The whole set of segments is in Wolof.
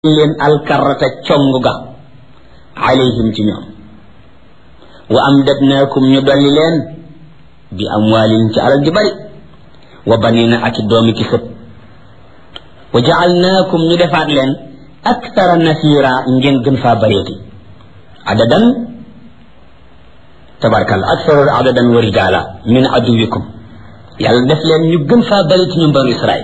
leen alkarata cong ga alayhim ci ñoom wa amdadnaakum ñu dolli leen bi amwaalin ci alal ju bari wa banina ak i doomi ki sët wa jaalnaakum ñu defaat leen aktara nasira ngeen gën faa bareeti adadan tabarkalla aktaru adadan wa rijaala min aduwikum yàlla def leen ñu gën faa bari ci ñun banu israil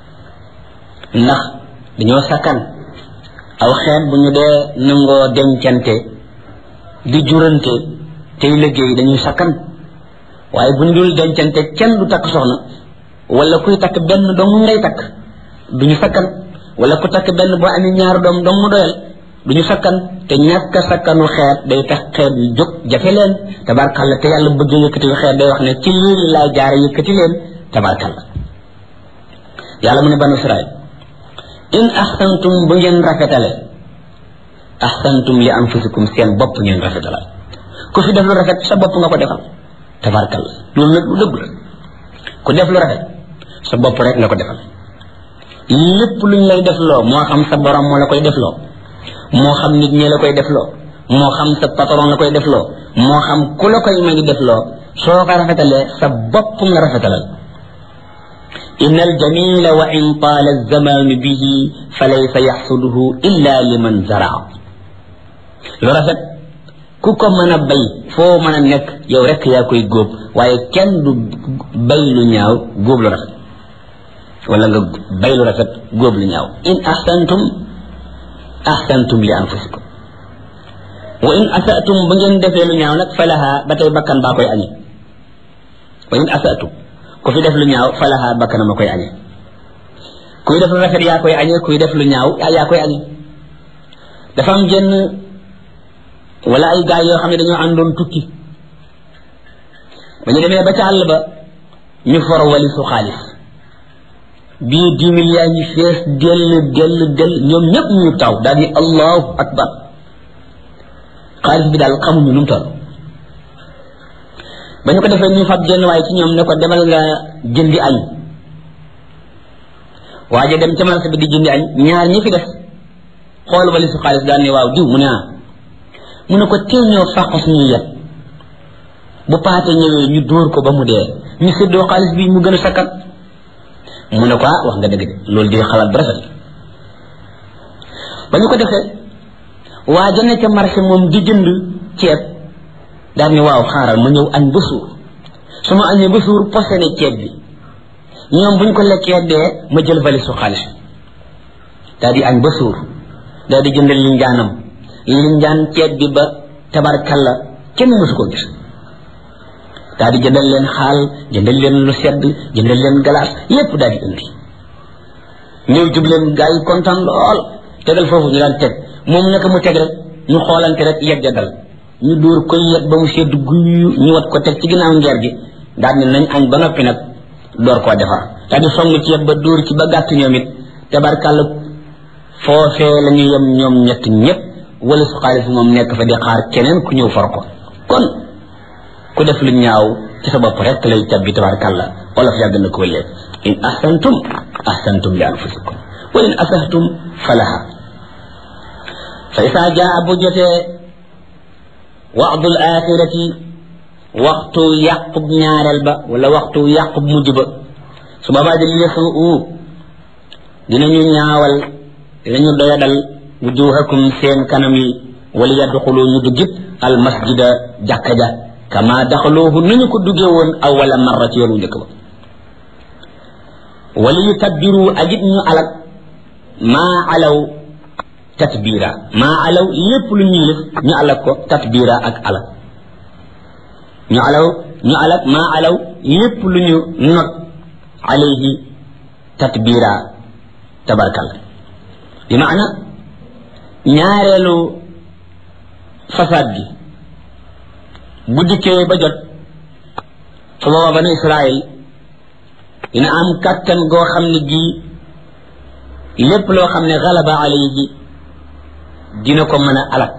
ndax dañoo sakkan aw xeet bu ñu dee nangoo dencante di jurante tey liggéey dañuy sakkan waaye bu ñu dul dencante kenn du takk soxna wala kuy takk benn dong ngay takk du ñu sakkan wala ku takk benn boo amee ñaar doom dong mu doyal du ñu sakkan te ñàkk a sakkanu xeet day tax xeet yu jóg jafe leen tabarkalla te yàlla bëgg yëkkati xeet day wax ne ci lii laay jaare yëkkati leen tabarkalla yàlla mu ne banu israil in ahsantum bu ngeen rafetale ahsantum li anfusikum seen bopp ngeen rafetale ku fi def lu rafet sa bopp nga ko defal tabarkalla loolu nag lu dëgg la ku def lu rafet sa bopp rek nga ko defal lépp luñ lay def loo moo xam sa borom moo la koy def loo moo xam nit ñi la koy def loo moo xam sa patron la koy def loo moo xam ku la koy may def loo soo ko rafetalee sa bopp nga rafetalal inna aljamila wa in taala alzamanu bihi fa laysa yaxsuduhu illa liman zaraa lu rafet ku ko mën a bay foo mën a nekk yow rek yaa koy góob waaye kenn du bay lu ñaaw góob lu rafet wala nga bay lu rafet góob lu ñaaw in ahsantum ahsantum li anfusikum wa in asatum ba ngeen defee lu ñaaw nag falaha ba tey bakkan baa koy añe wa in asatum ku fi def lu ñaaw falaha bakkan ma koy añe kuy def lu rafet yaa koy añe kuy def lu ñaaw yaa koy añe dafa am jenn wala ay gaay yoo xam ne dañoo àndoon tukki ba ñu demee ba ca àll ba ñu for wali su xaalis bii dix mille yaa ngi fees dell dell dell ñoom ñëpp ñu taw daal ni allahu akbar xaalis bi daal xamuñu nu mu toll ba ñu ko defee ñu fab jenn waaye ci ñoom ne ko demal nga jëndi añ waaye dem ca marché bi di jëndi añ ñaar ñi fi def xool wali su xaalis daal ni waaw diw mu ne ah mu ne ko teel ñoo fàq suñuy yet bu paate ñëwee ñu dóor ko ba mu dee ñu séddoo xaalis bi mu gën a sakkat mu ne ko ah wax nga dëgg de loolu di xalaat bu rafet ba ñu ko defee waa ja ne ca marché moom di jënd ceeb daal ni waaw xaaral ma ñëw añ ba suur su ma añee ba suur posé ne ceeb bi ñoom bu ñu ko lekkee dee ma jël valise su xaalis daal di añ ba suur daal di jëndal linjaanam linjaan ceeb bi ba tabarkalla kenn mësu ko gis daal di jëndal leen xaal jëndal leen lu sedd jëndal leen galaas yépp daal di indi ñëw jub leen gaa yi kontaan lool tegal foofu ñu daan teg moom naka mu teg rek ñu xoolante rek yegg dal ñu dóor koy yegg ba mu sedd guyu ñu wat ko teg ci ginnaaw ngeer gi daal ne nañ añ ba noppi nag door koo defar daal di song ci yeb ba dóor ci ba gàtt ñoom it tabarkalla foofee la ñu yem ñoom ñett ñëpp wala su xaalis moom nekk fa di xaar keneen ku ñëw for ko kon ku def lu ñaaw ci sa bopp rek lay tabbi tabarkalla olof yàgg na ko léeg in ahsantum ahsantum li anfusikum wa in asahtum falaha fa isaa jaa bu jotee waxdul axirati waxtu yàqub ñaareel ba wala waxtu yàqub mujj ba su boobaa di lesu u dinañu ñaawal dinañu doyadal wujuhakum seen kanam yi wala yadxulu ñu duggit al masjida jàkka ja kama daxaluuhu nañu ko duggee woon awala marra ci yoon wu njëkk ba wala yu tabbiru ajit ñu alak maa alaw tatbira maa alaw lépp lu ñuy def ñu alak ko tatbira ak alak ñu alaw ñu alak maa alaw lépp lu ñu not alayhi tatbira tabarkal bi maana ñaareelu fasaad gi bu dikkee ba jot su booba banu Israël dina am kàttan goo xam ne gii lépp loo xam ne galaba alayhi dina ko mën a alak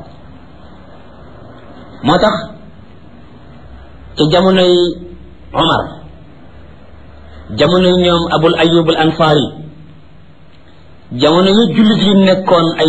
moo tax ci jamonoy Omar jamonoy ñoom Abul Ayyub al Ansari jamono yu jullit yi nekkoon ay